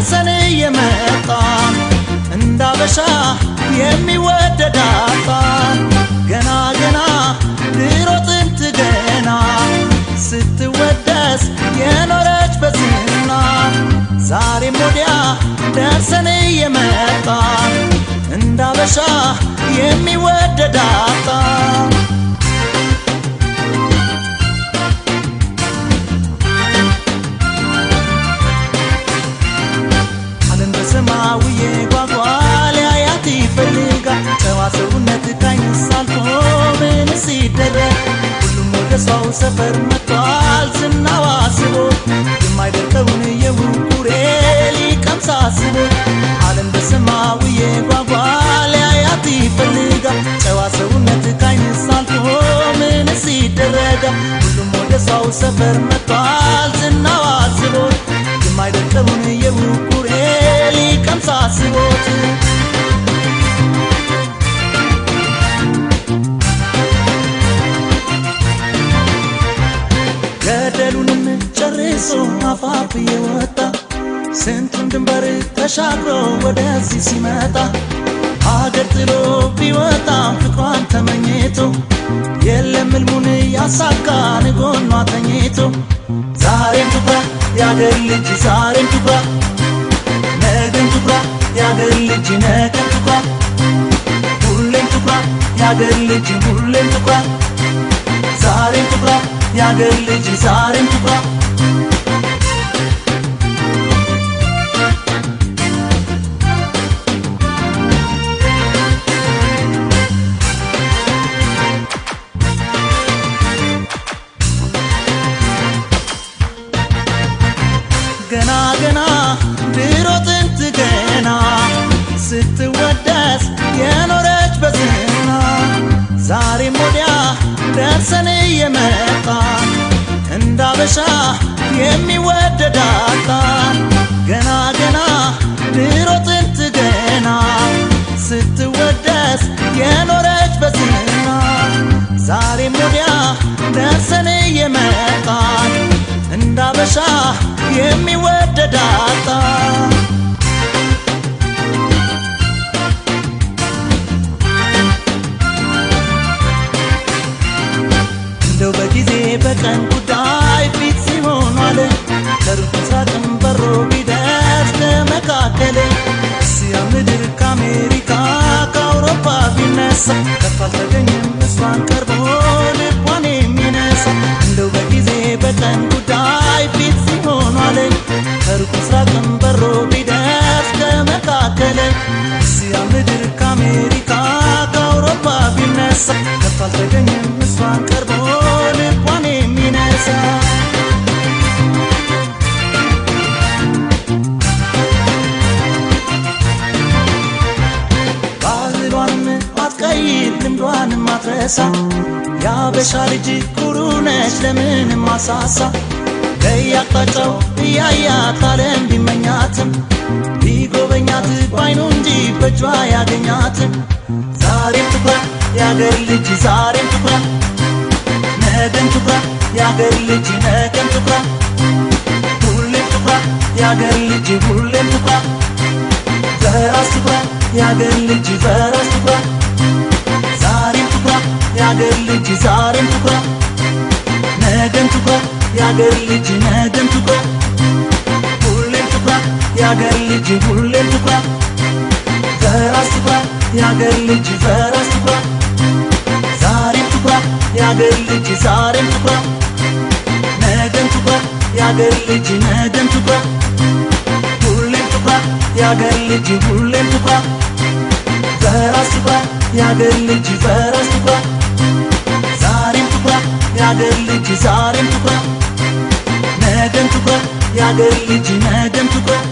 ደርሰን የመጣ እንዳበሻ የሚወደድ አጣ ገና ገና ድሮ ጥንት ገና ስትወደስ የኖረች በዝና ዛሬም ወዲያ ደርሰን የመጣ እንዳበሻ የሚወደድ አጣ ዓለም በሰማያዊ ጓጓ ሊያያት ይፈልጋል ጨዋ ሰውነት ካይንስ አልፎ ምንስ ይደረግ ሁሉም ወደ ሰው ሰፈር መጥቷል ዝናዋ ስቦ የማይደርቀውን የውቁሬ ሊቀምስ አስቦ ዓለም በሰማያዊ ጓጓ ሊያያት ይፈልጋል ጨዋ ሰውነት ካይንስ አልፎ ምንስ ይደረጋል ሁሉም ወደ ሰው ሰፈር መጥቷል ዝናዋ ስቦት የማይደርቀውን የውቁሬ ሊቀምስ አስቦት ገደሉንም ጨርሶ አፋፍ የወጣ ስንቱን ድንበር ተሻግሮ ወደዚህ ሲመጣ አገር ጥሎ ቢወጣም ፍቅሯን ተመኝቶ የለም ሕልሙን ያሳካን ጎኗ ተኝቶ ዛሬም ትኩራ የአገር ልጅ ዛሬም ትኩራ ነገም ትኩራ የአገር ልጅ ነገም ትኩራ ሁሌም ትኩራ የአገር ልጅ ሁሌም ትኩራ ዛሬም ትኩራ የአገር ልጅ ዛሬም ትኩራ ገና ገና ድሮ ጥንት ገና ስትወደስ የኖረች በዝና ዛሬም ወዲያ ደርሰን የመጣ እንዳበሻ የሚወደድ አጣ ገና ገና ድሮ ጥንት ገና ስትወደስ የኖረች በዝና ዛሬም ወዲያ ደርሰን የመጣ እንዳበሻ የሚወደድ አጣ እንደው በጊዜ በቀን ጉዳይ ፊት ሲሆን አለ ከሩቅ ምስራቅም በሮ ቢደርስ ከመካከል እስያ ምድር ከአሜሪካ ከአውሮፓ ቢነሳ ከቶ አልተገኘም እሷን ቀርቦ ልቧን የሚነሳ እንደው በጊዜ በቀን ጉዳይ ፊት ሲሆን አለ ከሩቅ ምስራቅም በሮ ቢደርስ ከመካከል እስያ ምድር ከአሜሪካ ከአውሮፓ ቢነሳ ከቶ አልተገኘም እሷን ቀርቦ ልቧን የሚነሳ ባህሏንም አትቀይር ልምዷንም አትረሳ የአበሻ ልጅ ኩሩ ነች ለምንም አሳሳ ከያቅጣጫው እያያት ዓለም ቢመኛትም ቢጎበኛት ባይኑ እንጂ በእጇ ያገኛትም ዛሬም ትኩራ የአገር ልጅ ዛሬም ትኩራ ነገም ትኩራ የአገር ልጅ ነገም ትኩራ ሁሌም ትኩራ የአገር ልጅ ሁሌም ትኩራ በራስ ትኩራ የአገር ልጅ በራስ ትኩራ ዛሬም ትኩራ የአገር ልጅ ዛሬም ትኩራ ነገም ትኩራ የአገር ልጅ ነገም ትኩራ ሁሌም ትኩራ የአገር ልጅ ሁሌም ትኩራ በራስ ትኩራ የአገር ልጅ በራስ ትኩራ ዛሬም ትኩራ የአገር ልጅ ዛሬም ትኩራ ነገም ትኩራ የአገር ልጅ ነገም ትኩራ ሁሌም ትኩራ የአገር ልጅ ሁሌም ትኩራ በራስ ትኩራ የአገር ልጅ በራስ ትኩራ ዛሬም ትኩራ የአገር ልጅ ዛሬም ትኩራ ነገም ትኩራ የአገር ልጅ ነገም ትኩራ